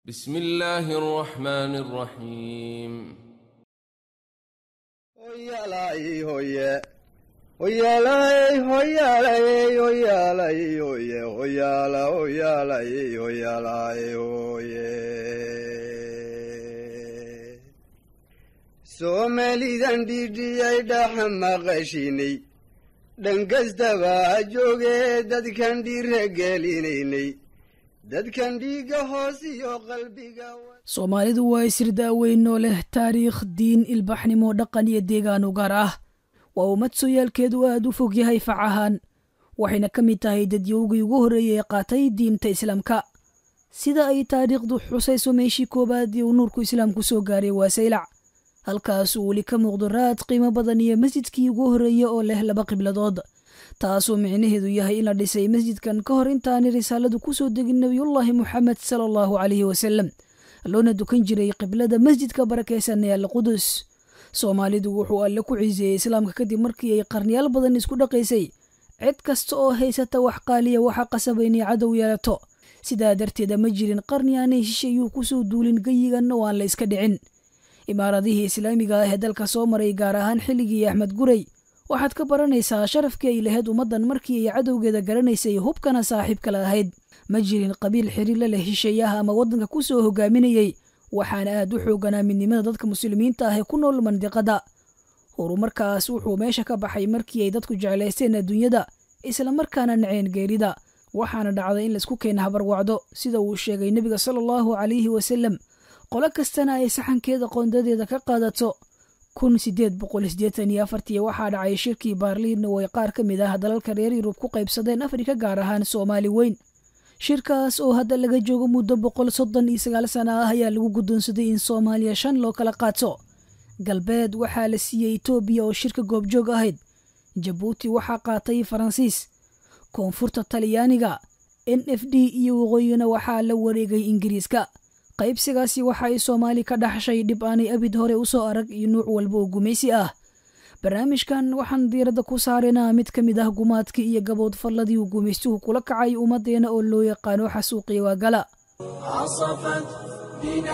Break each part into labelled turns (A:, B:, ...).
A: بسم الله الرحمن الرحيم
B: Hoyalay hoye. Hoyalay hoyalay hoyalay hoye. Hoyala hoyalay hoyalay hoye. Soomalidan dhidhiyay dhax maqashinay dhankastaba ha joogee dadkan dhiira gelinaynay dadkan dhiiga hoos iyo qalbiga
C: soomaalidu waa isir daaweyn oo leh taariikh diin ilbaxnimo dhaqan iyo deegaan u gaar ah waa ummad sooyaalkeedu aad u fog yahay fac ahaan waxayna ka mid tahay dadyowgii ugu horreeyay ee qaatay diinta islaamka sida ay taariikhdu xusayso meeshii koowaad ee uu nuurku islaamku soo gaaray waa saylac halkaas uu weli ka muuqdo raad qiimo badan iyo masjidkii ugu horreeya oo leh laba qibladood taasoo micnaheedu yahay in la dhisay masjidkan ka hor intaanay risaaladu ku soo degin nebiyullaahi moxamed sala allahu calayhi wasalem loona dukan jiray qiblada masjidka barakaysan ee alqudus soomaalidu wuxuu alle ku ciiseeyey islaamka kadib markii ay qarniyaal badan isku dhaqaysay cid kasta oo haysata wax qaaliya waxaa qasaba inay cadow yeelato sidaa darteeda ma jirin qarni aanay shisheeyuu kusoo duulin geyigan oo aan la iska dhicin imaaradihii islaamiga ah ee dalka soo maray gaar ahaan xilligii axmed guray waxaad ka baranaysaa sharafkii ay lahayd ummaddan markii ay cadowgeeda garanaysay hubkana saaxiibkala ahayd ma jirin qabiil xiriirla leh shisheeyaha ama waddanka ku soo hogaaminayey waxaana aad u xooganaa midnimada dadka muslimiinta ah ee ku nool mandiqada horumarkaas wuxuu meesha ka baxay markii ay dadku jeclaysteen adduunyada islamarkaana naceen geerida waxaana dhacday in laisku keena habarwacdo sida uu sheegay nebiga sala allahu calayhi wasalem qolo kastana ay saxankeeda qoondadeeda ka qaadato kun sideed boqol sideetan iyo afartii waxaa dhacay shirkii baarliin oo ay qaar ka mid ah dalalka reer yurub ku qaybsadeen afrika gaar ahaan soomaali weyn shirkaas oo hadda laga joogo muddo boqol soddon iyo sagaal sana ah ayaa lagu guddoonsaday in soomaaliya shan loo kala qaato galbeed waxaa la siiyey etoobiya oo shirka goobjoog ahayd jabuuti waxaa qaatay faransiis koonfurta talyaaniga n f d iyo waqooyina waxaa la wareegay ingiriiska qaybsigaasi waxa ay soomaali ka dhaxshay dhib aanay abid hore u soo arag iyo nuuc walba oo gumaysi ah barnaamijkan waxaan diiradda ku saaraynaa mid ka mid ah gumaadkii iyo gabood falladii uu gumaystuhu kula kacay ummaddeena oo loo yaqaano xasuuqiya waagala
D: عصفت بنا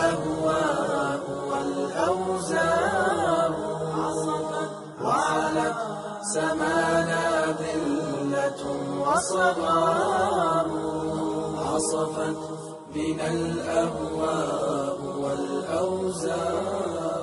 D: الأهواء والأوزار وعلت سمانا ذلة وصغار عصفت بنا الأهواء والأوزار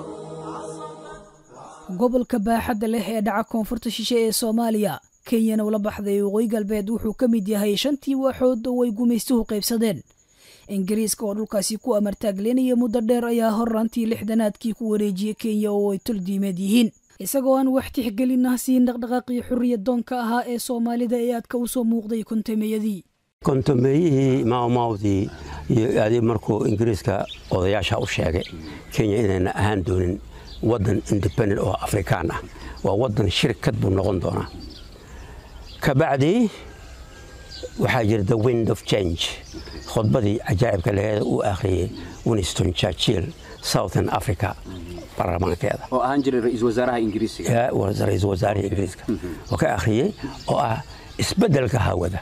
C: gobolka baaxadda leh ee dhaca koonfurta shishe ee soomaaliya kenyana ula baxday waqooyi galbeed wuxuu ka mid yahay shantii waaxood oo ay gumaystuhu qaybsadeen ingiriiska oo dhulkaasi ku amartaaglenaya muddo dheer ayaa horraantii lixdanaadkii ku wareejiyey kenya oo ay tol diimeed yihiin isagoo aan wax tixgelin ah siin dhaqdhaqaaqii xurriyad doonka ahaa ee soomaalida ee aadka u soo muuqday kontameeyadii
E: kontameeyihii maawmaawdii iyo adi markuu ingiriiska odayaasha u sheegay kenya inayna ahaan doonin waddan independent oo afrikaan ah waa waddan shirkad buu noqon doonaa kabacdi waxaa jira the wind of change khudbadii cajaa'ibka laheeda uu akhriyey winston churchill southern africa baarlamaankeeda
F: oo ahaan jiray ra-iisul wasaaraha ingiriisiga
E: ra-iisul wasaaraha ingiriiska oo ka akhriyey oo ah isbeddelka hawada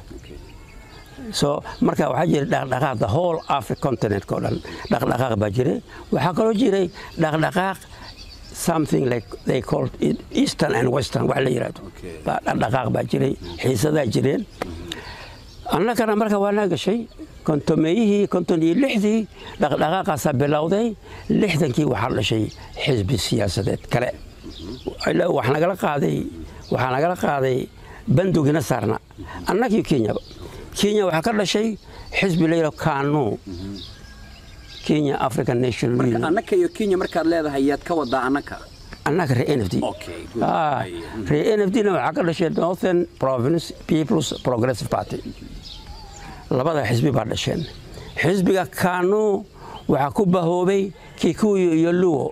E: so marka waxaa jiray dhaqdhaqaaq the whole africa continent oo dhan dhaqdhaqaaq baa jiray waxaa kaloo jiray dhaqdhaqaaq something like they called it eastern and western wax la yidhahdo baa dhaqdhaqaaq baa jiray xiisadaa jireen annagana marka waa naa gashay kontomeeyihii konton iyo lixdii dhaqdhaqaaqaasaa bilowday lixdankii waxaa dhashay xisbi siyaasadeed kale wax nagala qaaday waxaa nagala qaaday bandugina saarna annagii kenyaba kenya waxaa ka dhashay xisbi la yidhahdo kanu kenya african national
F: marka
E: union
F: annaka iyo kenya markaad leedahay yaad ka wadaa annaka
E: annaga reer nfd
F: Okay, good.
E: Ah, reer nfdna waxaa ka dhashay northern province people's progressive party labada xisbi baa dhasheen xisbiga kanu waxaa ku bahoobay kikuyu iyo luwo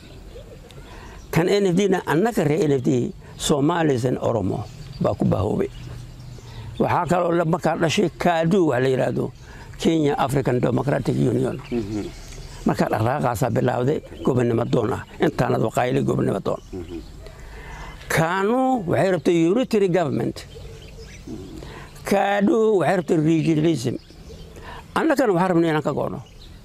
E: kan nfdna annaga reer nfd somalis and oromo baa ku bahoobay waxaa kaloo markaa dhashay kadu wax la yidhaahdo kenya african democratic union markaa dhaqdhaqaaqaasaa bilaawday gobonnimo doon ah intaanad waqaayili gobonnimo doon kanu waxay rabtay unitary government kadu waxay rabtay regionalism annagana waxaa rabnay inaan ka go'no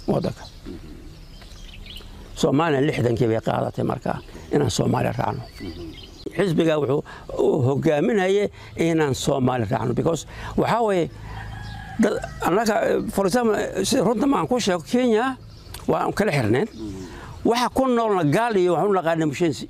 E: waddanka soomaaliya lixdankii bay qaadatay markaa inaan soomaaliya raacno xisbiga wuxuu uu hogaaminayay inaan soomaali raacno because waxaa weeye dad annaga for example sida runta maan ku sheego kenya waa kala xirneen waxa ku noolna gaal iyo waxu naqaana mushensi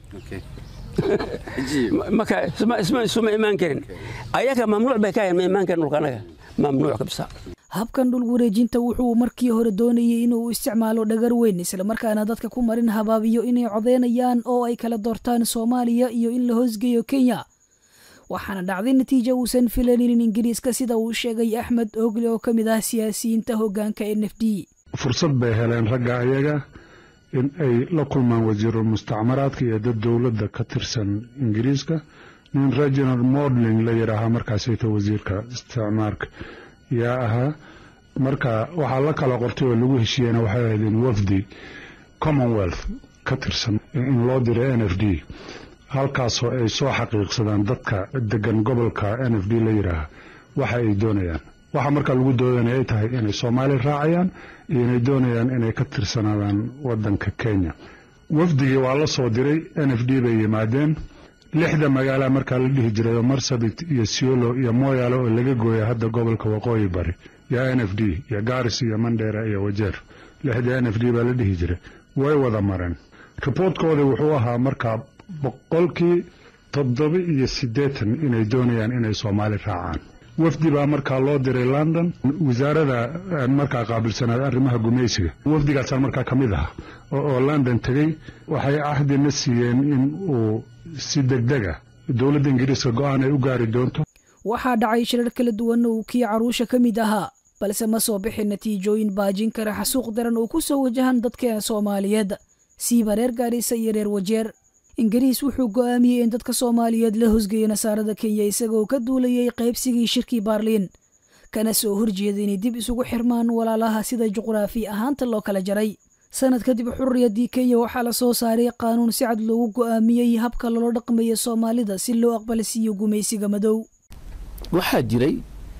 E: marka isma isma isuma imaan karin ayaga mamnuuc bay ka ahayn ma imaan karin dhulka annaga mamnuuc kabisa
C: habkan dhul wareejinta wuxuu markii hore doonayay inuu isticmaalo dhagar weyn islamarkaana dadka ku marin habaabiyo inay codeynayaan oo ay kala doortaan soomaaliya iyo in la hoosgeeyo kenya waxaana dhacday natiija uusan filaninin ingiriiska sida uu sheegay axmed ogle oo ka mid ah siyaasiyiinta hoggaanka n f d
G: fursad bay heleen ragga ayaga in ay la kulmaan wasiirul mustacmaraadka iyo dad dowladda ka tirsan ingiriiska nin reginald modling la yidhaahaa markaasayta wasiirka isticmaarka yaa ahaa marka waxaa la kala qortay oo lagu heshiiyeyna waxay ahayd in wafdi commonwealth ka tirsan in loo diray n f d halkaasoo ay soo xaqiiqsadaan dadka degan gobolka n f d la yidhaaha waxa ay doonayaan waxa markaa lagu doodanaya ay tahay inay soomaali raacayaan iyo inay doonayaan inay ka tirsanaadaan wadanka kenya wafdigii waa la soo diray n f d bay yimaadeen lixda magaala markaa la dhihi jiray oo marsabit iyo siolo iyo moyaale oo laga gooya hadda gobolka waqooyi bari iyo n f d iyo garis iyo mandheera iyo wajeer lixda n f d baa la dhihi jiray way wada mareen riboortkooda wuxuu ahaa markaa boqolkii toddoba iyo siddeetan inay doonayaan inay soomaali raacaan wafdi baa markaa loo diray london wasaarada markaa qaabilsanaad arrimaha gumaysiga wafdigaasaa markaa ka mid ah oo london tegey waxay cahdina siiyeen in uu si degdega dowladda ingiriiska go-aan ay u gaari doonto
C: waxaa dhacay shirar kala duwan oo kii caruusha ka mid ahaa balse ma soo bixin natiijooyin baajin kara xasuuq daran oo ku soo wajahan dadka soomaaliyeed siiba reer gaarisa iyo reer wajeer ingiriis wuxuu go'aamiyey in dadka soomaaliyeed la hosgeeyo nasaarada kenya isagoo ka duulayay qaybsigii shirkii baarliin kana soo horjeeda inay dib isugu xirmaan walaalaha sida juqraafi ahaanta loo kala jaray sanad kadib xurriyaddii kenya waxaa la soo saaray qaanuun si cad loogu go'aamiyey habka loola dhaqmayo soomaalida si loo aqbalsiiyo gumaysiga madow
H: waxaa jiray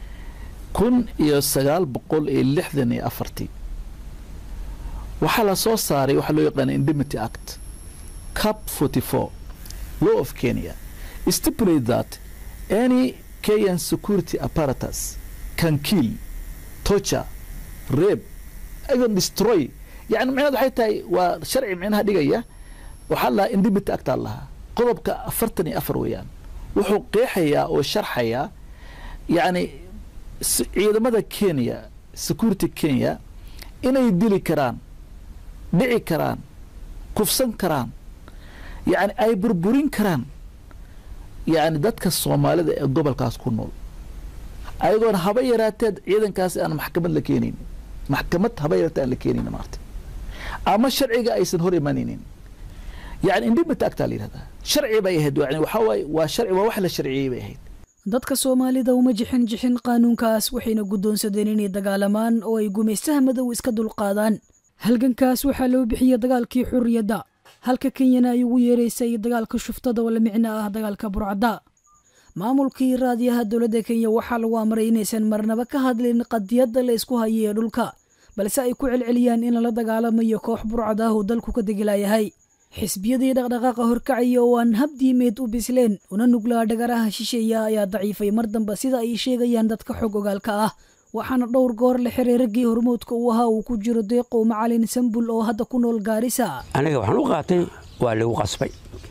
H: kun iyo sagaal boqol iyo lixdan iyo afartii waxaa la soo saaray waxaa loo yaqaana indemnity act cap 44 law of kenya stipulate that any kenyan security apparatus can kill torture rape even destroy yani micnaheed waxay tahay waa sharci micnaha dhigaya waxaa lahaa indemnity act aa lahaa qodobka afartan iyo afar weeyaan wuxuu qeexayaa oo sharxayaa yani ciidamada kenya security kenya inay dili karaan dhici karaan kufsan karaan yani ay burburin karaan yani dadka soomaalida ee gobolkaas ku nool ayagoona haba yaraateed ciidankaas aan maxkamad la keenayn maxkamad haba yaraatee aan la keenayn maarta ama sharciga aysan hor imanaynin yani indemnity actaa la yihahdaa sharci bay ahayd yani waxaa waaye waa sharci waa wax la sharciyey bay ahayd
C: dadka soomaalida uma jixin jixin qaanuunkaas waxayna guddoonsadeen inay dagaalamaan oo ay gumaystaha madow iska dulqaadaan halgankaas waxaa loo bixiyey dagaalkii xurriyadda halka kenyana ay ugu yeeraysay dagaalka shuftada oo la micno ah dagaalka burcadda maamulkii raadiyaha dowladda kenya waxaa lagu amray inaysan marnaba ka hadlin qadiyadda la isku hayay ee dhulka balse ay ku celceliyaan in lala dagaalamayo koox burcad ah oo dalku ka degilayahay xisbiyadii dhaqdhaqaaqa horkacaya oo aan habdiimeed u bisleen una nuglaa dhagaraha shisheeya ayaa daciifay mar dambe sida ay sheegayaan dadka xog ogaalka ah waxaana dhowr goor la xiray raggii hormoodka uu ahaa uu ku jiro deeqow macalin sambul oo hadda ku nool gaarisa
E: aniga waxaan u qaatay waa lagu qasbay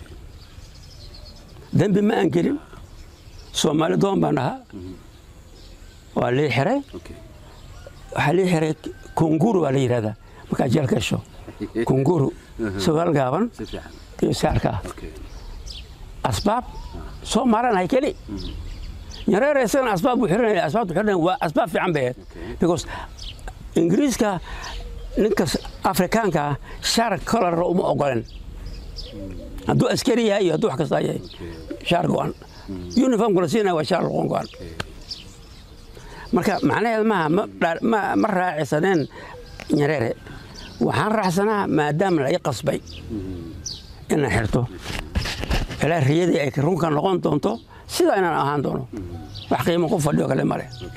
E: dembi ma aan gelin soomaali doon baan ahaa waa lii xiray waxaa lii xiray kunguru waa la yidhahdaa markaa jeel gasho kunguru sugaal gaaban iyo saarka ah asbaab soo maaranahay keli yareer isagana asbaab buu xiranaya asbaabtu xiranaya waa asbaab fiican bay ahayd because ingiriiska ninka afrikaanka ah shaar kolara uma ogolen hadduu askari yahay iyo hadduu wax kasta yahay shaar go-an uniformka la siinaya waa shaar loqon go-an marka macnaheed maaha ma raacisaneen yareere waxaan raacsanaa maadaama la ii qasbay inaan xirto ilaa riyadii ay runka noqon doonto sidaa inaan ahaan doono wax qiimo ku fadhiyo kale male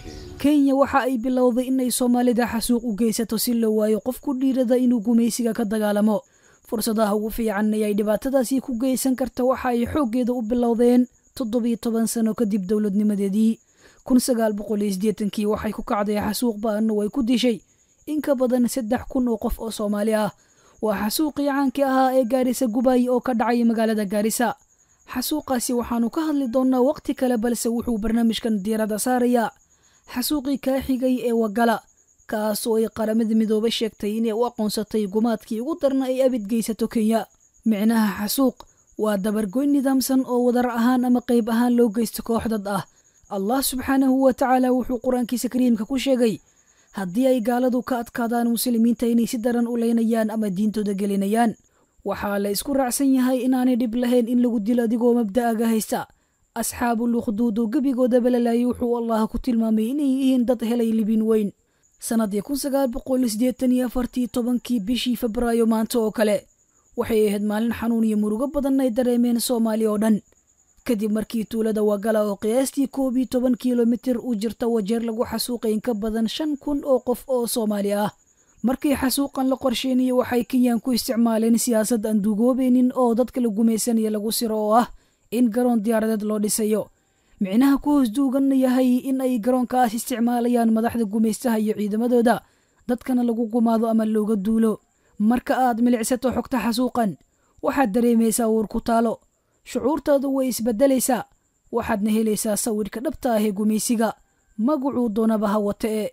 C: kenya waxa ay bilowday inay soomaalida xasuuq u geysato si loo waayo qof ku dhiirada inuu gumaysiga ka dagaalamo fursadaha ugu fiican ayay dhibaatadaasi ku geysan karta waxa ay xooggeeda u bilowdeen toddobiyo toban sano kadib dowladnimadeedii kun sagaal boqol iyo siddeetankii waxay ku kacday xasuuq ba-anna way ku dishay in ka badan saddex kun oo qof oo soomaali ah waa xasuuqii caankii ahaa ee gaarisa gubaay oo ka dhacay magaalada gaarisa xasuuqaasi waxaannu ka hadli doonnaa waqti kale balse wuxuu barnaamijkan diiradda saarayaa xasuuqii kaa xigay ee wagala kaas oo ay qaramada midoobe sheegtay inay u aqoonsatay gumaadkii ugu darna ay abid geysato kenya micnaha xasuuq waa dabargoyn nidaamsan oo wadar ahaan ama qayb ahaan loo geysto koox dad ah allah subxaanahu wa tacaala wuxuu qur-aankiisa kariimka ku sheegay haddii ay gaaladu ka adkaadaan muslimiinta inay si daran u leynayaan ama diintooda gelinayaan waxaa la isku raacsan yahay inaanay dhib lahayn in lagu dilo adigoo mabda'aga haysta asxaabul ukhduud oo gebigooda balalayay wuxuu allah ku tilmaamay inay yihiin dad helay libin weyn sannadii kun sagaal boqol siddeetan iyo afartii tobankii bishii febraayo maanta oo kale waxay ahayd maalin xanuun iyo murugo badan ay dareemeen soomaali oo dhan kadib markii tuulada wagala oo qiyaastii koob iyo toban kilomitir u jirta wajeer lagu xasuuqay in ka badan shan kun oo qof oo soomaali ah markii xasuuqan la qorsheynayay waxay kenyaan ku isticmaaleen siyaasad aan duugoobeynin oo dadka la gumaysanaya lagu siro oo ah in garoon diyaaradeed loo dhisayo micnaha ku hoos duuganna yahay in ay garoonkaas isticmaalayaan madaxda gumaystaha iyo ciidamadooda dadkana lagu gumaado ama looga duulo marka aad milicsato xogta xasuuqan waxaad dareemaysaa uur ku taalo shucuurtaadu way isbeddelaysaa waxaadna helaysaa sawirka dhabta ah ee gumaysiga magacuu doonaba ha wata ee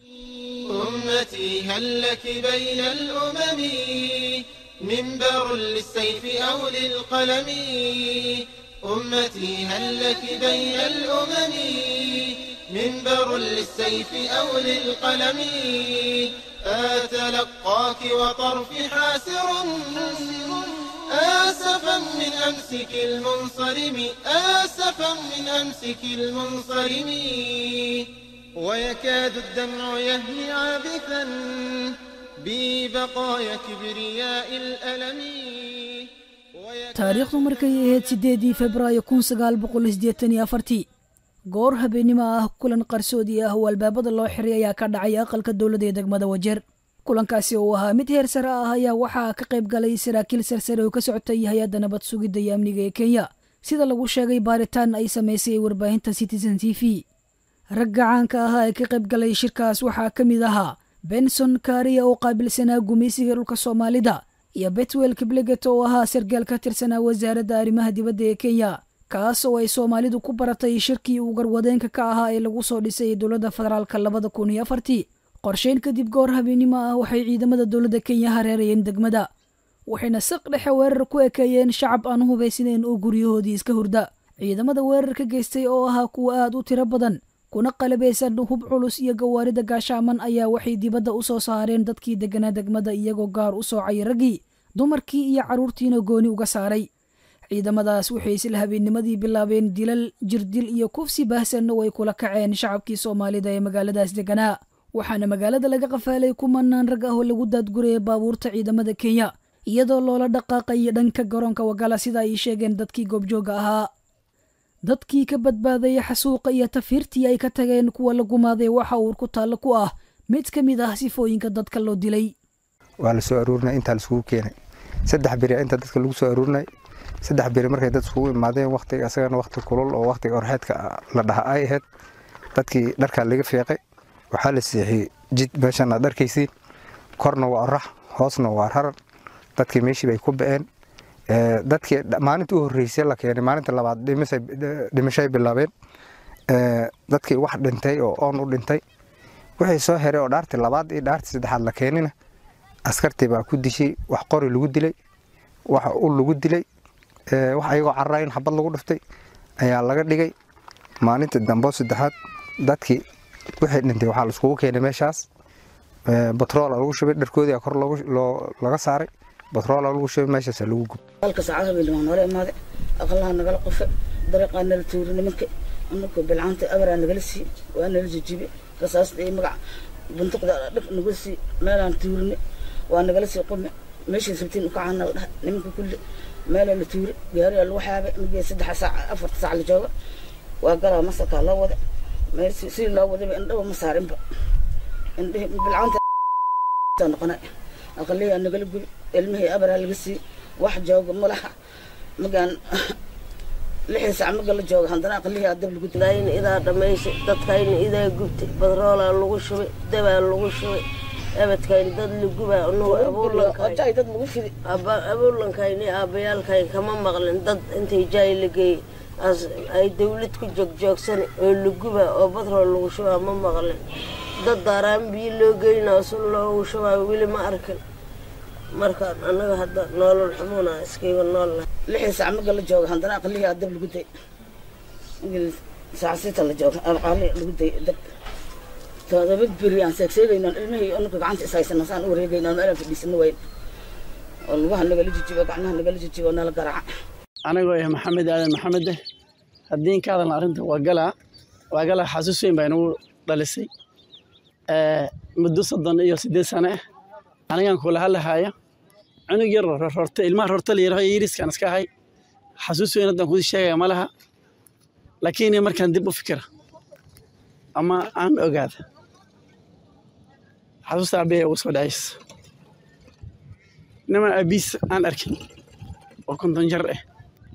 I: أمتي هل لك بين الأمم منبر للسيف أو للقلم أمتي هل لك بين الأمم منبر للسيف أو للقلم أتلقاك وطرفي حاسر آسفا من أمسك المنصرم آسفا من أمسك المنصرم ويكاد الدمع يهمي عابثا ببقايا كبرياء الألم
C: taariikhdu markay ahayd siddeedii febraayo kun sagaal boqol siddeetan iyo afartii goor habeennimo ah kulan qarsoodi ah oo albaabada loo xiray ayaa ka dhacay aqalka dowladda ee degmada wajeer kulankaasi oo ahaa mid heer sare ah ayaa waxaa ka qayb galay saraakiil sarsare oo ka socotay hay-adda nabad sugidda iyo amniga ee kenya sida lagu sheegay baaritaan ay samaysay warbaahinta citizen t v ragga caanka ahaa ee ka qayb galay shirkaas waxaa ka mid ahaa benson kaariya oo qaabilsanaa gumaysiga dhulka soomaalida iyo betwel kibleget oo ahaa sargaal ka tirsanaa wasaaradda arrimaha dibadda ee kenya kaas oo ay soomaalidu ku baratay shirkii uu garwadeenka ka ahaa ee lagu soo dhisay dowladda federaalka labada kun iyo afartii qorsheyn kadib goor habeennimo ah waxay ciidamada dowladda kenya hareerayeen degmada waxayna saq dhexe weerar ku ekeeyeen shacab aan hubaysnayn oo guryahoodii iska hurda ciidamada weerar ka geystay oo ahaa kuwa aad u tiro badan kuna qalabaysan hub culus iyo gawaarida gaashaaman ayaa waxay dibadda u soo saareen dadkii degganaa degmada iyagoo gaar u soocay raggii dumarkii iyo carruurtiina gooni uga saaray ciidamadaas waxay isla habeennimadii bilaabeen dilal jirdil iyo kufsi baahsanna way kula kaceen shacabkii soomaalida ee magaaladaas degganaa waxaana magaalada laga qafaalay kumanaan rag ah oo lagu daadguraya baabuurta ciidamada kenya iyadoo loola dhaqaaqayo dhanka garoonka wagala sida ay sheegeen dadkii goobjooga ahaa dadkii ka badbaadaya xasuuqa iyo tafiirtii ay ka tageen kuwa la gumaaday waxa uur ku taallo ku ah mid ka mid ah sifooyinka dadka loo dilay
J: waa la soo aruurinay intaa laiskugu keenay saddex beri inta dadka lagu soo aruurinay saddex beri markay dad iskugu imaadeen waqtiga asagana waqti kulul oo waqtiga orxeedka la dhaha ay ahayd dadkii dharkaa laga feeqay waxaa la seexiyey jid meeshan aad arkaysiin korna waa orax hoosna waa raran dadkii meeshii bay ku ba'een dadkii maalinta u horreysay la keenay maalinta labaad dhimashay bilaabeen dadkii wax dhintay oo oon u dhintay wixii soo heray oo dhaartii labaad iyo dhaartii saddexaad la keenina askartii baa ku dishay wax qori lagu dilay wax ul lagu dilay wax ayagoo carraa in xabad lagu dhiftay ayaa laga dhigay maalinta dambo saddexaad dadkii wixii dhintay waxaa laiskugu keenay meeshaas batroola lagu shubay dharkoodii kor laga saaray batroola lagu shubay meeshaas lagu gub
K: halka saacada bay dhimaan hore imaaday aqalaha nagala qofe dariiqaa nala tuuri nimanka anaka bilcaanta abaraa nagala sii waa nala jijibe rasaasta iyo magac buntuqda dhab nagu sii meelaan tuurini waa nagala sii qume meeshii sabtiin ukacana dhaha nimanka kulli meelaa la tuuri gaariyaa lagu xaabay migee saddexa saac afarta saac la jooga waa galaa masarkaa loo wada meel si si loo wadaba indhaba ma saarinba indhihi bilcaanta noqonay aqaliyaa nagala gubi ilmihii abaraa laga sii wax jooga malaha magaan lixii sac maga la jooga haddana aqalihii adab lagu
L: dayna idaa dhammaysay dadkayna idaa gubtay badroolaa lagu shubay dabaa lagu shubay abadkayn dad lagubaa anugu
K: abuurlankay dad lagu fidi
L: abuurlankayni aabbayaalkayn kama maqlin dad intay jaay la geeyey as ay dawlad ku joogjoogsan oo lagubaa oo badrool lagu shubaa ma maqlin dad daaraan biyo loo geynaa sun loogu shubaa weli ma arkin markaan annaga hadda noolol xumuna iskayba nool
K: lixii sac maga la jooga haddana aqalihii adab lagu day sacsita la jooga aqali lagu day dab todoba beri aan seegseegaynaan ilmihii anaka gacanta ishaysana saan u wareegaynaan meelaan fadhiisana wayn oo lugaha nagala jijibo gacmaha nagala jijibo nala garaaca
M: anigoo ah maxamed aadan maxamede haddii ka hadalna arrinta waa galaa waa galaa xasuus weyn baa inagu dhalisay muddo soddon iyo siddeed sane ah anigaan kula hadlahaya cunug yar rorte ilmaha rorte la yaraho yiriskaan iska ahay xasuus weyn haddaan kuu sheegaya ma laha laakiin markaan dib u fikira ama aan ogaada xasuusta aabbeya ugu soo dhacaysa niman aabiis aan arkin oo konton jar ah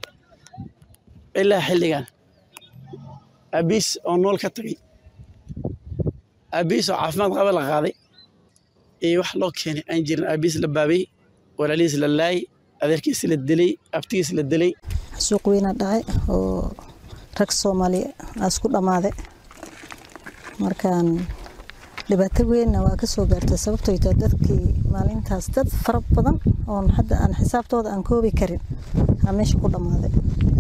M: ilaa xilligan aabiis oo nool ka tagay aabiis oo caafimaad qaba la qaaday iyo wax loo keenay aan jirin aabiis la baabay walaalihiis la laayay adeerkiis la dilay abtigiis la dilay
N: suuq weyna dhacay oo rag soomaali isku dhammaaday markaan dhibaato weynna waa ka soo gaartay sababtoo taa dadkii maalintaas dad fara badan oon hadda aan xisaabtooda aan koobi karin aa meesha ku dhammaaday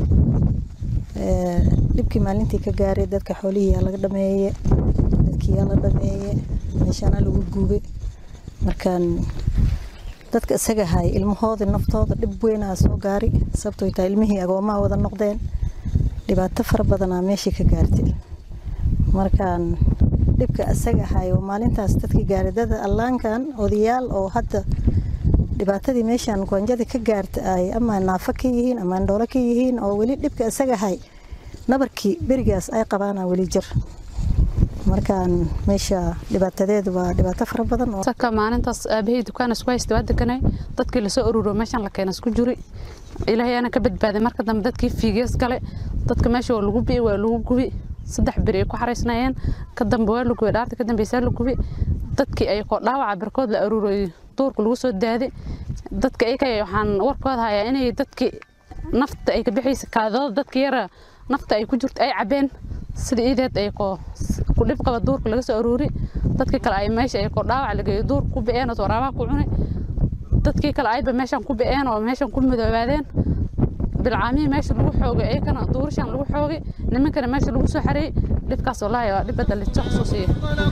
N: dhibkii maalintii ka gaaray dadka xoolihii yaa laga dhameeye dadkii yaa la dhameeye meeshaana lagu guubay markaan dadka isaga hay ilmahoodii naftooda dhib weynaa soo gaari sababtoo taa ilmihii agoomaha wada noqdeen dhibaato fara badanaa meeshii ka gaartay markaan dhibka isaga hay oo maalintaas dadkii gaaray dad allaankan odayaal oo hadda dhibaatadii meeshaan goonjadii ka gaarta ay ama naafo ka yihiin ama andhoolo ka yihiin oo weli dhibka isaga hay nabarkii berigaas ay qabaana weli jir markaan meesha dhibaatadeedu waa dhibaato fara badan
O: saka maalintaas aabahey dukaan isku haysta waa deganay dadkii lasoo ururo meeshaan la keena isku juri ilaahay aana ka badbaaday marka dambe dadkii fiigees gale dadka meesha waa lagu bi'i waa lagu gubi saddex beri ay ku xaraysnayeen ka dambe waa la gubay dhaarta ka dambeysaa la gubi dadkii ay koo dhaawaca barkood la aruuray duurka lagu soo daaday dadka ayka waxaan warkooda hayaa inay dadkii nafta ay ka bixaysa kaadooda dadka yara nafta ay ku jirto ay cabeen sida iideed ay koo ku dhib qaba duurka laga soo aruuri dadkii kale ay meesha ay koo dhaawac lageeyo duurka ku bi'een oo waraabaha ku cunay dadkii kale ayba meeshan ku bi'een oo meeshan ku midoobaadeen bilcaamihii meesha lagu xoogay ayakana duurishan lagu xoogay nimankana meesha lagu soo xareeyey dhibkaas wallaahi waa dhib badda lijo xusuusiya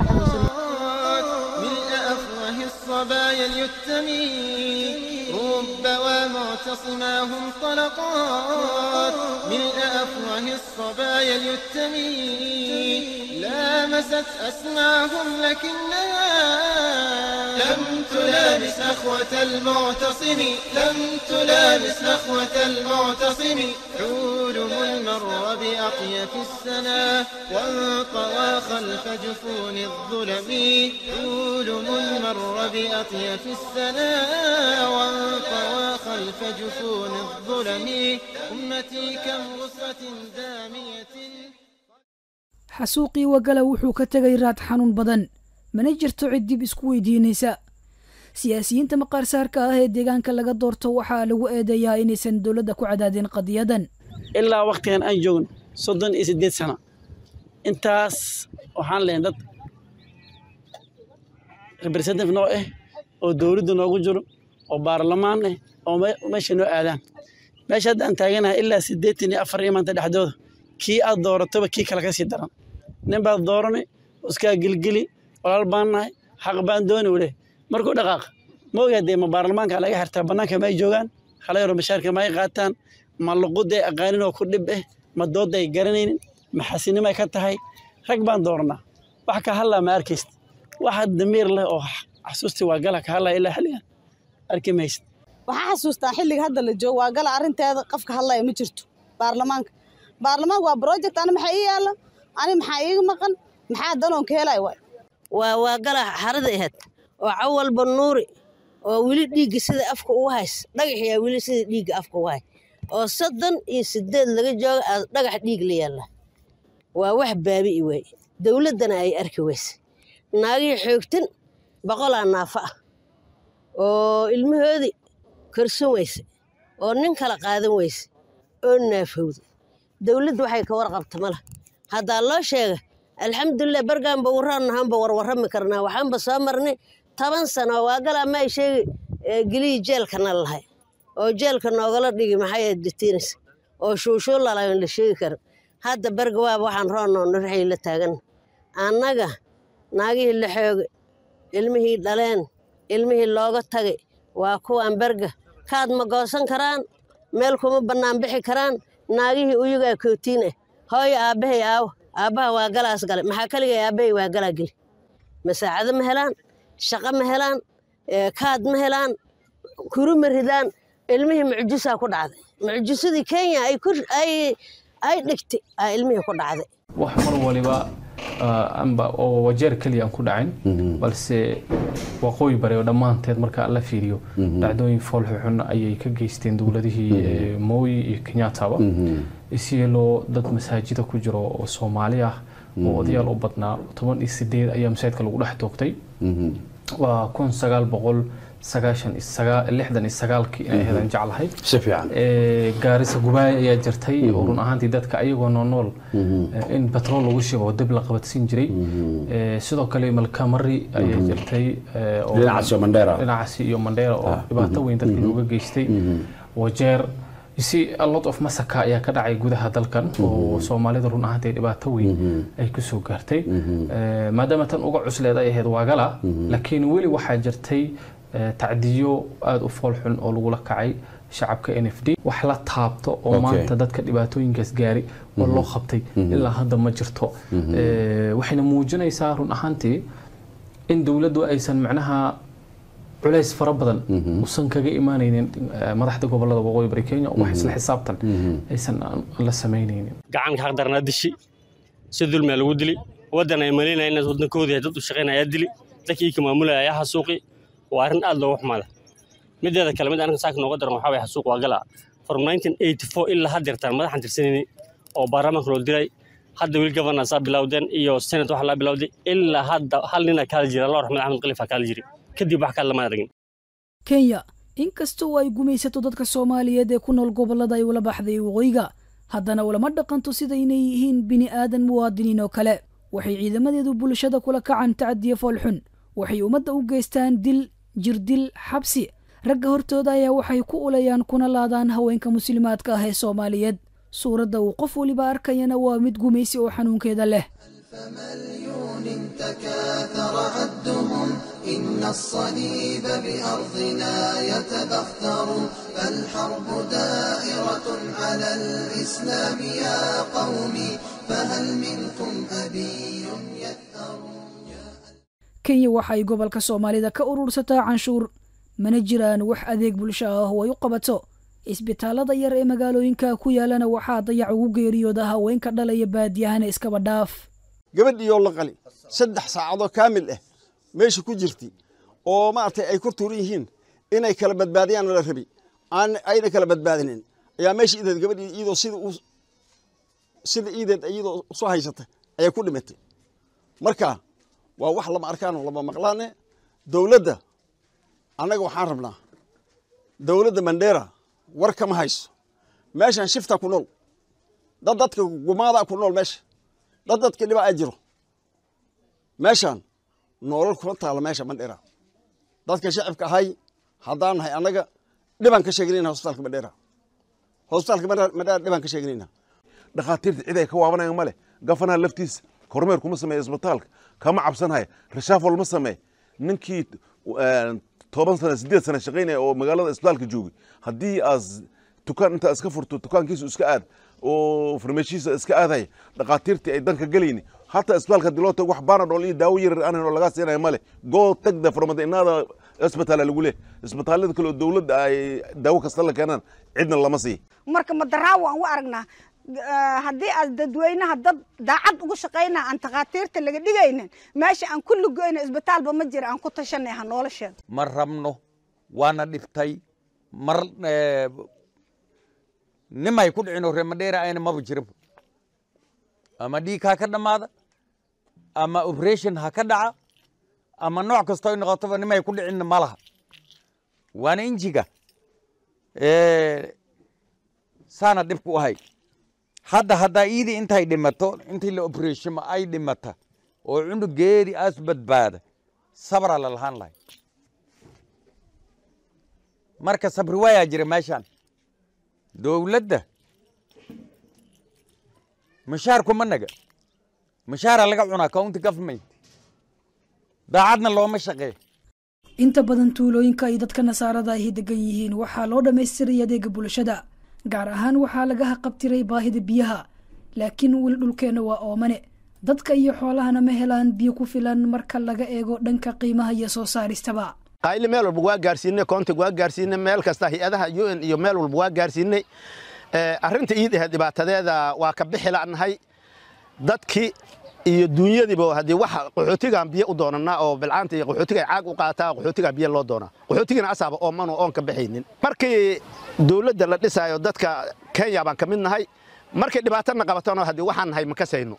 I: ملء أفواه الصبايا اليتمي رب ومعتصماهم طلقات ملء أفواه الصبايا اليتمي لامست أسماهم لكنها لم تلامس نخوة المعتصم لم تلامس نخوة المعتصم حولم المر بأطيف السنا وانطوى خلف جفون الظلم حولم المر بأطيف السنا وانطوى خلف جفون الظلم أمتي كم غصة دامية
C: xasuuqii wagala wuxuu ka tegay raad xanuun badan mana jirto cid dib isku weydiinaysa siyaasiyiinta maqaarsaarka ah ee deegaanka laga doorto waxaa lagu eedeeyaa inaysan dowladda ku cadaadin qadiyadan
M: ilaa waktigan aan joogno soddon iyo siddeed sano intaas waxaan lehay dad representative noo ah oo dowladda noogu jiro oo baarlamaan ah oo meesha noo aadaan meesha hadda aan taaganahay ilaa siddeetan iyo afar iyo maanta dhexdooda kii aad doorataba kii kale ka sii daran nin baad dooranay iskaa gelgeli walaal baan nahay xaq baan dooni wule markuu dhaqaaq ma ogaa dee ma baarlamaanka laga xirtaa bannaanka ma ay joogaan halayaro bashaarka ma ay qaataan ma luquday aqaanin oo ku dhib ah ma doodda ay garanaynin ma xasinimo ay ka tahay rag baan dooranaa wax ka hadlaa ma arkaysid waxa damiir leh oo xasuustii waa gala ka hadlaya ilaa xilligan arki maysid
P: waxaa xasuustaa xilliga hadda la joogo waa gala arrinteeda qofka hadlaya ma jirto baarlamaanka baarlamaanka waa project ana maxaa ii yaalla ani maxaa iiga maqan maxaa danoon ka helay waay
L: waa waa gala xarada ahayd oo cawalba nuuri oo weli dhiigga sida afka ugu hays dhagaxyaa weli sida dhiigga afka ugu hay oo soddon iyo sideed laga jooga aa dhagax dhiig la yaalla waa wax baabi'i waay dowladdana ay arki weyse naagihii xoogtan boqolaa naafa ah oo ilmahoodii korsan weyse oo nin kala qaadan weyse oo naafowda dowladdu waxay ka warqabta ma lah haddaa loo sheega alxamdulilah bargaanba warraannahaanba warwarrami karnaa waxaanba soo marnay toban sano waa galaa ma ay sheegi gelihii jeelkana lahay oo jeelka noogala dhigi maxay detiinis oo shuushuu lalayn la sheegi kara hadda berga waaba waxaan roonnoona rixii la taagan annaga naagihii la xoogay ilmihii dhaleen ilmihii looga tagay waa kuwaan berga kaad ma goosan karaan meel kuma bannaan bixi karaan naagihii uyagaa kootiin ah hooyo aabbahay aawo aabbaha waa galaas gale maxaa kaligay aabbahay waa galaa geli masaacado ma helaan shaqo ma helaan kaad ma helaan kuru ma ridaan ilmihii mucjisaa ku dhacday mucjisadii kenya ay dhigtay aa ilmihii ku dhacday
Q: wax mar waliba amba oo wajeer keliya aan ku dhacin balse waqooyi bare oo dhammaanteed marka la fiiriyo dhacdooyin foolxuxun ayay ka geysteen dowladihii mooyi iyo kenyattaba isyeloo dad masaajida ku jiro oo soomaali ah oo odayaal u badnaa toban iyo sideed ayaa masaajidka lagu dhex toogtay waa kun sagaal boqol sagaashan lixdan iyo sagaalkii inay ahaydaan jeclahay
R: si fiican
Q: gaarisa gubaaya ayaa jirtay oo run ahaantii dadka ayagoo noonool in batrool lagu shibo oo dib la qabadsiin jiray sidoo kale malkamari ayaa jirtay
R: dhinacaas iyo mandheera
Q: dhinacaasi iyo mandheera oo dhibaato weyn dadka looga geystay wajeer si a lot of masaka ayaa ka dhacay gudaha dalkan oo soomaalida run ahaantii dhibaato weyn ay kusoo gaartay maadaama tan uga cusleed ay ahayd waagala laakiin weli waxaa jirtay tacdiyo aada u foolxun oo lagula kacay shacabka n f d wax la taabto oo maanta dadka dhibaatooyinkaas gaari oo loo qabtay ilaa hadda ma jirto waxayna muujinaysaa run ahaantii in dowladdu aysan macnaha culays fara badan usan kaga imaanaynin madaxda gobolada waqooyi bari kenya wax isla xisaabtan aysan la samaynaynin
S: gacanka xaqdarnaa dishi si dulmiya lagu dili waddan ay malaynaya inaad waddankoodii dad u shaqaynaya dili dadkii ka maamulaya ayaa xasuuqi waa arrin aad looga xumaada mideeda kale mid aniga saaka nooga daran waxaa waye xasuuq waa galaa from 1984 ilaa haddeertaan madaxan tirsanayni oo baarlamaanka loo diray hadda weli governorsaa bilowdeen iyo senate waxaa laa bilowday ilaa hadda hal nina kaali jira allah raxmed axmed khalifa kaali jiri kadib wax kale lama aragin
C: kenya inkastoo ay gumaysato dadka soomaaliyeed ee ku nool gobollada ay ula baxday waqooyiga haddana ulama dhaqanto sida inay yihiin bini aadan muwaadiniin oo kale waxay ciidamadeedu bulshada kula kacan tacadiye foolxun waxay ummadda u geystaan dil jirdil xabsi ragga hortooda ayaa waxay ku ulayaan kuna laadaan haweenka muslimaadka ah ee soomaaliyeed suuradda uu qof weliba arkayana waa mid gumaysi oo xanuunkeeda leh
D: تكاثر عدهم إن الصليب بأرضنا يتبختر فالحرب دائرة على الإسلام يا قومي فهل منكم أبي يثأر
C: kenya waxay gobolka soomaalida ka urursataa canshuur mana jiraan wax adeeg bulsho ah oo ay u qabato isbitaalada yar ee magaalooyinka ku yaalana waxaa dayac ugu geeriyooda haweenka dhalaya baadiyahana iskaba dhaaf
T: gabadhiiyoo la qali saddex saacadoo kaamil ah meesha ku jirtay oo maaragtay ay ku tuuran yihiin inay kala badbaadiyaan la rabi aan ayna kala badbaadinin ayaa meesha ideed gabadhii iyadoo sida u sida iideed iyadoo soo haysata ayaa ku dhimatay marka waa wax lama arkaanoo lama maqlaane dowladda annaga waxaan rabnaa dowladda mandheera war kama hayso meeshan shifta ku nool dad dadka gumaada ku nool meesha dad dadka dhiba a jiro meeshan noolal kuma taala meesha mandheera dadka shacibka ahay haddaan nahay annaga dhibaan ka sheeganayna hosbitaalka mandheera hosbitaalka mandheera dhibaan ka sheeganayna
U: dhakhaatiirta cid ay ka waabanayaan ma leh gafanaha laftiisa kormeer kuma sameeya isbitaalka kama cabsanhaya reshaafol ma samee ninkii toban sana sideed sana shaqaynaya oo magaalada isbitaalka joogay haddii aas tukaan intaa iska furto tukaankiisu iska aad oo farmashiisa iska aadaya dhakhaatiirtii ay danka gelayni hataa isbitaalka hadii loo tago wax baanadhool iyo daawo yarar aanan oo lagaa siinaya male go tagda farmada inaada isbitaala lagu leh isbitaalada kale oo dowladda ay daawo kasta la keenaan cidna lama sii
V: marka madaraawo aan u aragnaa
A: haddii aad dadweynaha dad daacad ugu shaqayna aan takhaatiirta laga dhigaynin meesha aan ku lugoyno isbitaalba ma jira aan ku tashanay ha nolosheeda
V: ma rabno waana dhibtay mar nimay ku dhicino reemadheera ayna maba jirinba ama dhiig ha ka dhammaada ama operation ha ka dhaca ama nooc kastoo noqotoba nimay ku dhicinna ma laha waana injiga saana dhibku ahay hadda haddaa iidii intay dhimato intii la operatioma ay dhimata oo cunugeedii aas badbaada sabraa la lahaan lahay marka sabri waayaa jira meeshaan dowladda mushaarku ma naga mushaara laga cunaa county government daacadna looma shaqeeyo
C: inta badan tuulooyinka ay dadka nasaarada ahi degan yihiin waxaa loo dhammaystiray adeega bulshada gaar ahaan waxaa laga haqabtiray baahida biyaha laakiin weli dhulkeenna waa oomane dadka iyo xoolahana ma helaan biyo ku filan marka laga eego dhanka qiimaha iyo soo saaristaba
W: qayli meel walba waa gaarsiinay koontig waa gaarsiinay meel kasta hay-adaha u n iyo meel walba waa gaarsiinay arrinta iid ahayd dhibaatadeeda waa ka bixi la'nahay dadkii iyo duunyadiiba haddii wax qaxootigaan biyo u doonanaa oo bilcaanta iyo qaxootiga caag u qaataa qaxootigaa biyo loo doonaa qaxootigana asaaba oomanu oon ka baxaynin markii dowladda la dhisaayo dadka kenya baan ka mid nahay markay dhibaatana qabatona haddii waxaan nahay ma kasayno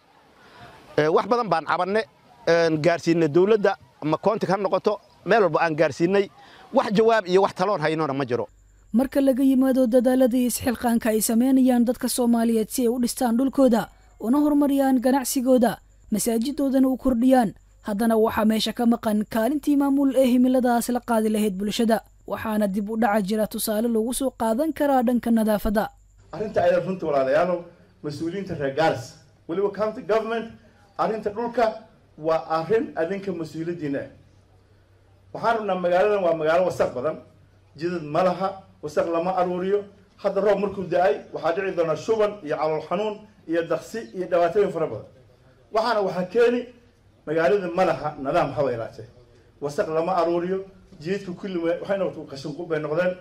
W: wax badan baan cabanne gaarsiinay dowladda ama koontig ha noqoto meel walba aan gaarsiinay wax jawaab iyo wax taloon haynona ma jiro
C: marka laga yimaado dadaalada iyo isxilqaanka ay samaynayaan dadka soomaaliyeed si ay u dhistaan dhulkooda una horumariyaan ganacsigooda masaajidoodana u kordhiyaan haddana waxaa meesha ka maqan kaalintii maamul ee himiladaas la qaadi lahayd bulshada waxaana dib u dhaca jira tusaale lagu soo qaadan karaa dhanka nadaafadda
X: arrinta ayada runta walaalayaalow mas-uuliyiinta reer gaaris weliba county government arrinta dhulka waa arrin adinka mas-uuliyaddiina ah waxaan rabnaa magaaladan waa magaalo wasaq badan jidad ma laha wasaq lama aruuriyo hadda roob markuu da-ay waxaa dhici doonaa shuban iyo calool xanuun iyo daksi iyo dhibaatooyin fara badan waxaana waxaa keeni magaalada ma laha nidaam haba ilaatee wasaq lama aruuriyo jidadka kulli waxay noqotay qashinqub bay noqdeen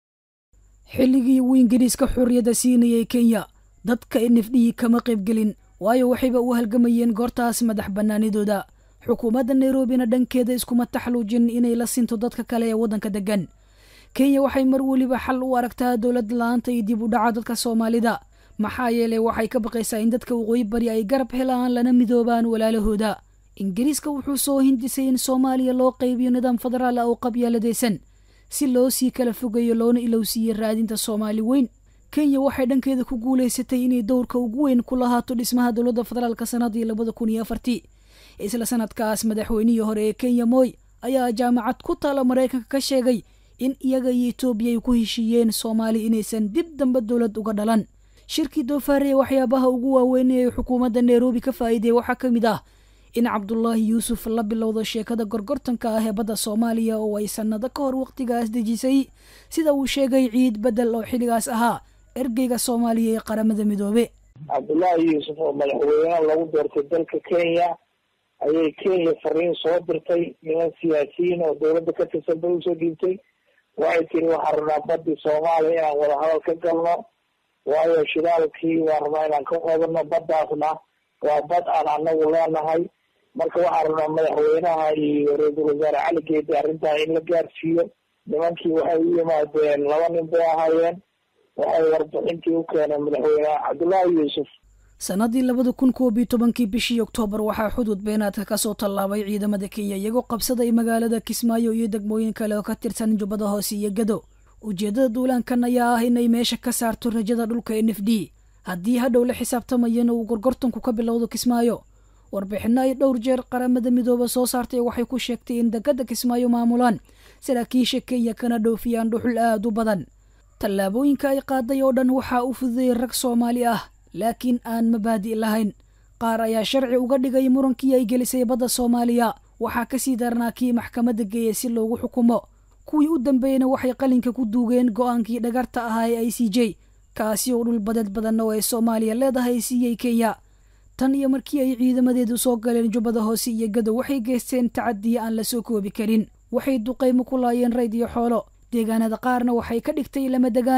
C: xilligii uu ingiriiska xorriyadda siinayay kenya dadka nifdhihii kama qaybgelin waayo waxayba u halgamayeen goortaas madax bannaanidooda xukuumadda nairobina dhankeeda iskuma taxluujin inay la sinto dadka kale ee waddanka deggan kenya waxay mar weliba xal u aragtaa dowlad la-aanta iyo dib u dhaca dadka soomaalida maxaa yeelay waxay ka baqaysaa in dadka waqooyi bari ay garab helaan lana midoobaan walaalahooda ingiriiska wuxuu soo hindisay in soomaaliya loo qaybiyo nidaam federaal ah oo qabyaaladaysan si loo sii kala fogeeyo loona ilowsiiyo raadinta soomaali weyn kenya waxay dhankeeda ku guulaysatay inay dowrka ugu weyn ku lahaato dhismaha dowladda federaalka sanadii labada kun iyo afartii isla sanadkaas madaxweynihii hore ee kenya moy ayaa jaamacad ku taala maraykanka ka sheegay in iyaga iyo etoobiya ay ku heshiiyeen soomaali inaysan dib dambe dowlad uga dhalan shirkii doofaare ee waxyaabaha ugu waaweyn ee xukuumadda nairobi ka faa'iiday waxaa ka mid ah in cabdulaahi yuusuf la bilowdo sheekada gorgortanka ah ee badda soomaaliya oo ay sannado ka hor wakhtigaas dejisay sida uu sheegay ciid bedel oo xilligaas ahaa ergeyga soomaaliya ee qaramada midoobe
Y: cabdullaahi yuusuf oo madaxweyne lagu doortay dalka kenya ayay kenya fariin soo dirtay niman siyaasiyiin oo dowladda ka tirsan bay usoo dhiibtay waxay tiri waxaan rabnaa badii soomaaliya inaan wadahadal ka galno waayo shidaalkii waan rabnaa inaan ka qodano baddaasna waa bad aan anagu leenahay marka waxaan rabnaa madaxweynaha iyo ra-iisul wasaare cali geedi arrintaa in la gaarsiiyo nimankii waxay u yimaadeen laba nin bay ahaayeen waxay warbixintii u keeneen madaxweyne cabdullaahi yuusuf
C: sannadii labada kun koob iyo tobankii bishii oktoobar waxaa xuduud beenaadka ka soo tallaabay ciidamada kenya iyagoo qabsaday magaalada kismaayo iyo degmooyin kale oo ka tirsan jubbada hoose iyo gado ujeeddada duulaankan ayaa ah inay meesha ka saarto rajada dhulka n f d haddii hadhow la xisaabtamayana uu gorgortanku ka bilowdo kismaayo warbixinno ay dhowr jeer qaramada midooba soo saartay waxay ku sheegtay in degada kismaayo maamulaan saraakiisha kenya kana dhoofiyaan dhuxul aad u badan tallaabooyinka ay qaaday oo dhan waxaa u fududeeyey rag soomaali ah laakiin aan mabaadi' lahayn qaar ayaa sharci uga dhigay murankii ay gelisay badda soomaaliya waxaa ka sii darnaa kii maxkamadda geeyey si loogu xukumo kuwii u dambeeyeyna waxay qalinka ku duugeen go'aankii dhagarta ahaa ee i c j kaasi oo dhul badeed badan oo ay soomaaliya leedahay siiyey kenya tan iyo markii ay ciidamadeedu soo galeen jubbada hoose iyo gado waxay geysteen tacadiya aan la soo koobi karin waxay duqaymo ku laayeen rayd iyo xoolo deegaanada qaarna waxay ka dhigtay lama degaan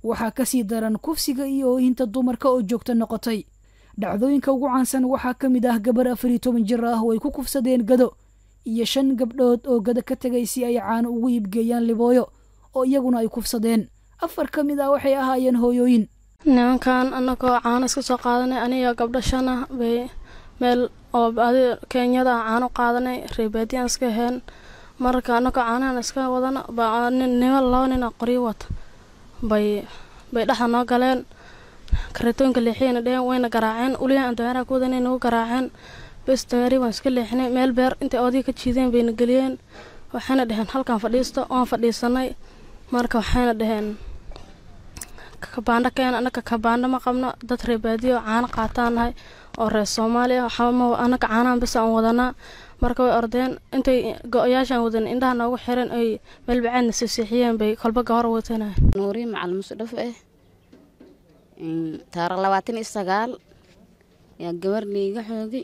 C: waxaa ka sii daran kufsiga iyo oohinta dumarka oo joogto noqotay dhacdooyinka ugu caansan waxaa ka mid ah gabar afar iyo toban jir ah oo ay ku kufsadeen gado iyo shan gabdhood oo gado ka tegay si ay caano ugu iibgeeyaan libooyo oo iyaguna ay kufsadeen afar ka mid ah waxay ahaayeen hooyooyin
B: nimankan anagoo caano iska soo qaadanay aniga gabdho shan ah bay meel oo adi kenyada ah caano qaadanay reebaadiyaan iska aheen marka anagoo caanahan iska wadana baa nima laba nin oo qoryo wata bay bay dhexda noo galeen kareetooyinka leexiyayna dheheen wayna garaaceen uliyaha aan dameeraha ku wadanay nagu garaaceen bes dameeri waan iska leexinay meel beer intay oodiga ka jiideen bayna geliyeen waxayna dheheen halkan fadhiisto waan fadhiisanay marka waxayna dheheen kabaandho keena anaka kabaandho ma qabno dad reebaadiyo caano qaataan nahay oo reer soomaaliya waxama anaka caanahan bis aan wadanaa marka way ordeen intay go-yaashaan wadan indhaha noogu xiran ay meel bacaadna sisiixiyeen bay kolba gahor watanay
E: nuuriin macalin musdhaf ah taariikh labaatan iyo sagaal yaa gabar liiga xoogi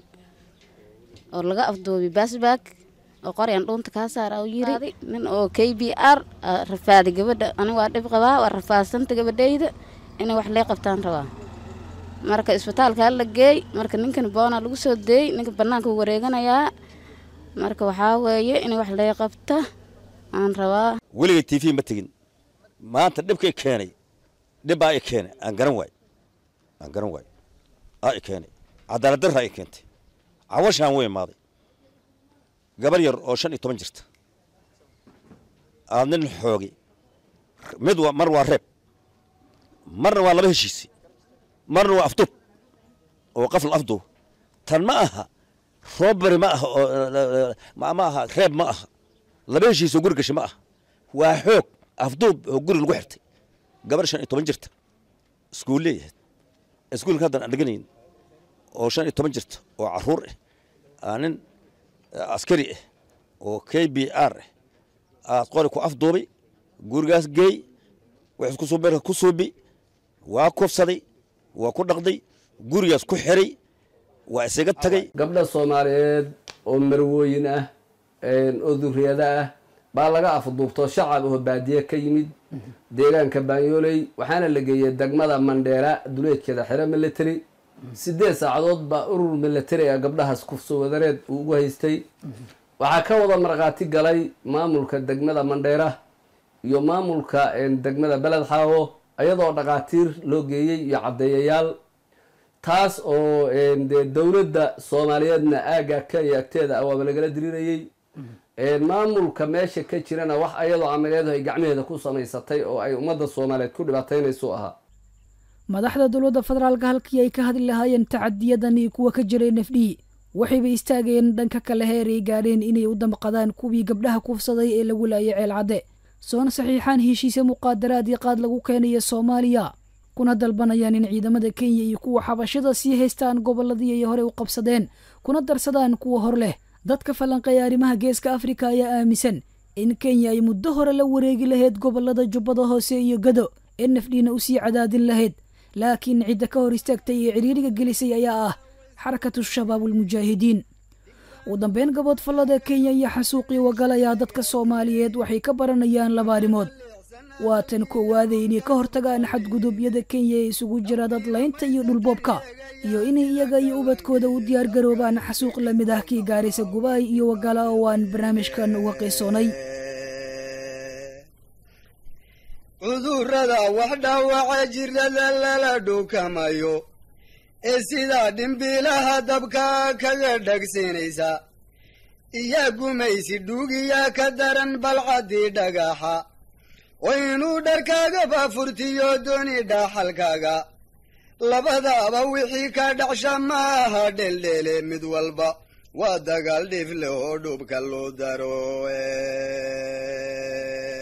E: oo laga afduubi baasbaag oo qoryan dhuunta kaa saara u yiri nin oo k b r rafaaday gabadha aniga waa dhib qabaa waa rafaadsanta gabadhayda inay wax lee qabtaan rabaa marka isbitaalka hala geey marka ninkan boona lagu soo deey ninka banaanka u wareeganayaa marka waxaa weeye inay wax lee qabta aan rabaa
F: weligay t v ma tegin maanta dhibkay keenay dhibbaa i keenay aan garan waay aan garan waay aa i keenay cadaalad darraa i keentay cawashaan way imaaday gabar yar oo shan iyo toban jirta aad nin xoogi mid mar waa reeb marna waa laba heshiisi marna waa afduub oo qafl afduub tan ma aha roobari ma aha oo ma aha reeb ma aha laba heshiis oo guri gashay ma aha waa xoog afduub oo guri lagu xirtay gabar shan iyo toban jirta iskuul leeyahay iskuulka haddan aan dheganayn oo shan iyo toban jirta oo caruur ah aa nin askari ah oo k b r ah aad qori ku afduubay gurigaas geey wax isku suubeerka ku suubi waa kufsaday waa ku dhaqday gurigaas ku xiray waa isaga tagay
G: gabdha soomaaliyeed oo marwooyin ah oo duriyada ah baa laga afduubto shacab oo baadiye ka yimid deegaanka baanyooley waxaana la geeyey degmada mandheera duleedkeeda xero military sideed saacadood baa urur military a gabdhahaas kufso wadareed uu ugu haystay waxaa ka wada markhaati galay maamulka degmada mandheera iyo maamulka degmada beled xaawo iyadoo dhakhaatiir loo geeyey iyo caddeeyayaal taas oo dee dowladda soomaaliyeedna aagga kenya agteeda ah waaba lagala dirirayey maamulka meesha ka jirana wax ayadoo amaleedu ay gacmaheeda ku samaysatay oo ay ummadda soomaaliyeed ku dhibaataynayso ahaa
C: madaxda dowladda federaalka halkii ay ka hadli lahaayeen tacadiyadan iyo kuwa ka jiray nafdhii waxayba istaageen dhanka kale heer ay gaadheen inay u damqadaan kuwii gabdhaha kufsaday ee lagu laayay ceelcadde soona saxiixaan heshiise muqaadaraad iyo qaad lagu keenaya soomaaliya kuna dalbanayaan in ciidamada kenya iyo kuwa xabashada sii haystaan gobolladii ay horey u qabsadeen kuna darsadaan kuwa hor leh dadka falanqeeya arrimaha geeska afrika ayaa aaminsan in kenya ay muddo hore la wareegi lahayd gobollada jubbada hoose iyo gado ee nafdhiina usii cadaadin lahayd laakiin cidda ka hor istaagtay ee ciriiriga gelisay ayaa ah xarakatu shabaab ulmujaahidiin ugu dambeyn gabood fallada kenya iyo xasuuqii wagalayaa dadka soomaaliyeed waxay ka baranayaan laba arrimood waa tan koowaade inay ka hortagaan xadgudubyada kenya ee isugu jira dadlaynta iyo dhulboobka iyo inay iyaga iyo ubadkooda u diyaargaroobaan xasuuq la mid ah kii gaaraysa gubaay iyo wagala oo aan barnaamijkan uga qiisoonay
H: cudurrada wax dhaawaca jirrada lala dhuukamayo ee sidaa dhimbiilaha dabka kaga dhagsiinaysa iyaa gumaysi dhuugiyaa ka daran balcaddii dhagaxa oo inuu dharkaagaba furtiyo dooni dhaaxalkaaga labadaaba wixii ka dhacsha ma aha dheeldheele mid walba waa dagaal dhifle oo dhubka loo daro